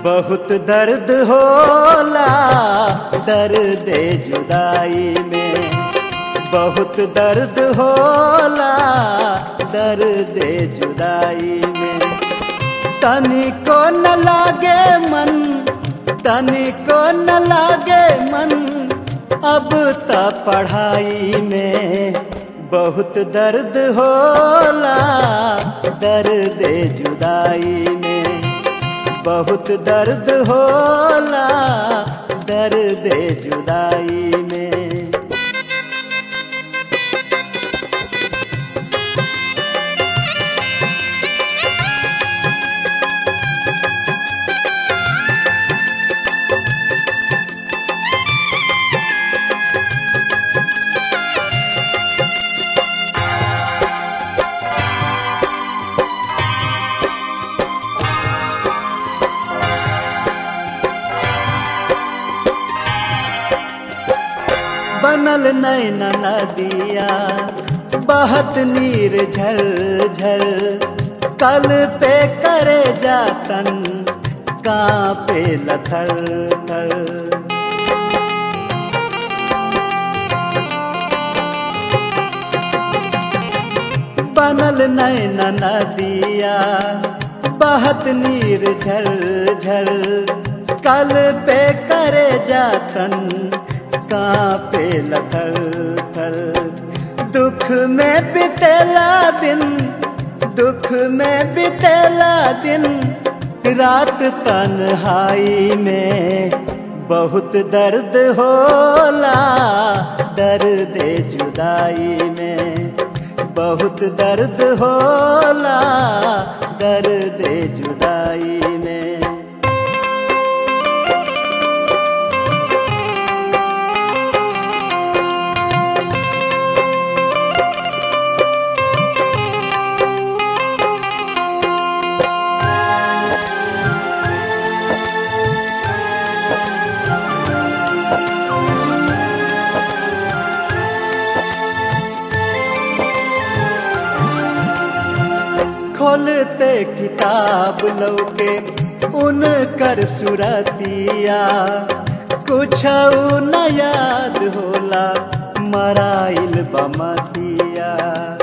बहुत दर्द होला दर्द जुदाई में बहुत दर्द होला दर्द जुदाई में तनिको न लागे मन तनिको न लागे मन अब त पढ़ाई में बहुत दर्द होला दर्द जुदाई में बहुत दर्द होला दर्द जुदाई में बनल नैन नदिया बहत नीर झर झर कल पे करे जातन कांपे लथर थर बनल नैन नदिया बहत नीर झर झर कल पे करे जातन कांपे लथर थर दुख में बितेला दिन दुख में बितेला दिन रात तन्हाई में बहुत दर्द होला दर्द जुदाई में बहुत दर्द होला दर्द जुदाई में खोलते किताब लौके उनकर सुरतिया कुछ न याद होला मराइल बमतिया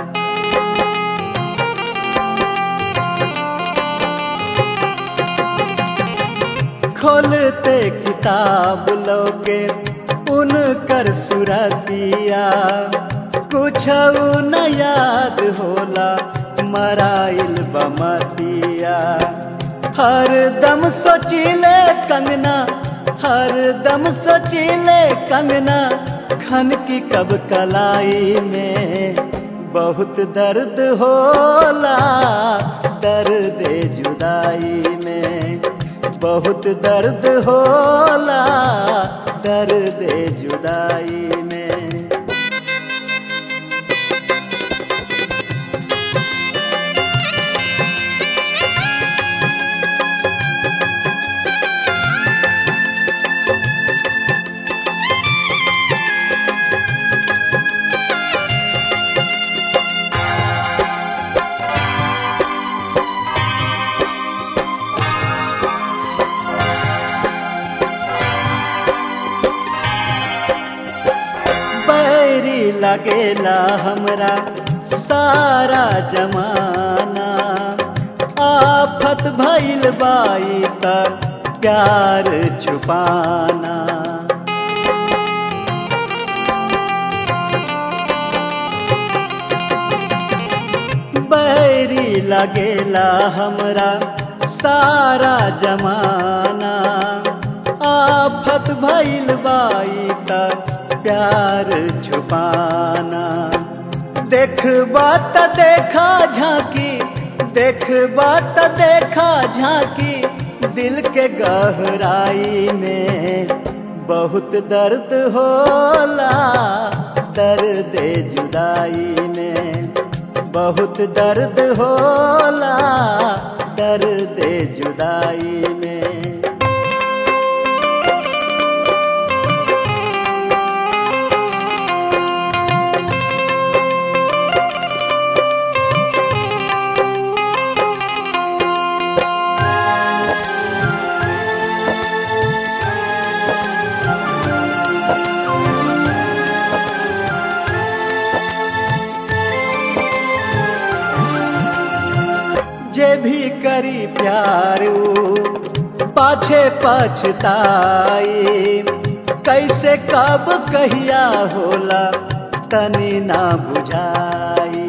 खोलते किताब लौके उनकर सुरतिया कुछ न याद होला मराइल बमतिया हर दम सोचिले कंगना हर दम सोचिले कंगना खन की कब कलाई में बहुत दर्द होला दर्द जुदाई में बहुत दर्द होला दर्द जुदाई में बैरी लगेला हमरा सारा जमाना आफत भइल बाई तक प्यार छुपाना बैरी लगेला हमरा सारा जमाना आफत भइल बाई तक प्यार छुपाना देखबा त देखा झांकी देखबा त देखा झांकी दिल के गहराई में बहुत दर्द होला दर्द जुदाई में बहुत दर्द होला दर्द जुदाई में करी प्यार ऊ पाछे पछताई कैसे कब कहिया होला तनी ना बुझाई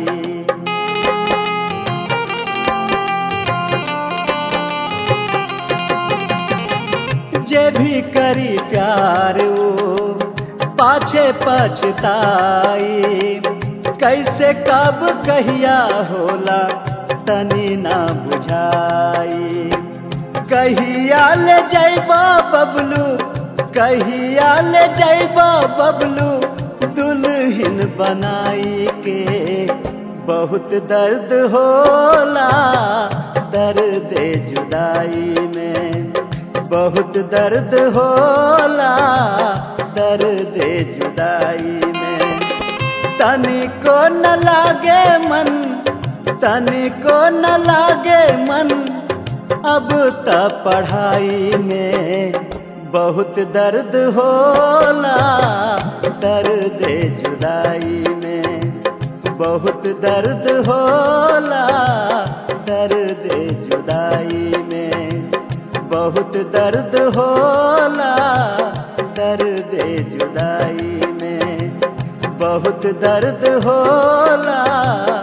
जे भी करी प्यार ऊ पाछे पछताई कैसे कब कहिया होला तनी ना बुझाई कहिया ले जैबा बबलू कहिया ले जैबा बबलू दुल्हन बनाई के बहुत दर्द होला दर्द जुदाई में बहुत दर्द होला दर्द जुदाई में तनिको न लागे मन तनिको न लागे मन अब त पढ़ाई में बहुत दर्द होला दर्द जुदाई में बहुत दर्द होला दर्द जुदाई में बहुत दर्द होला दर्द जुदाई में बहुत दर्द होला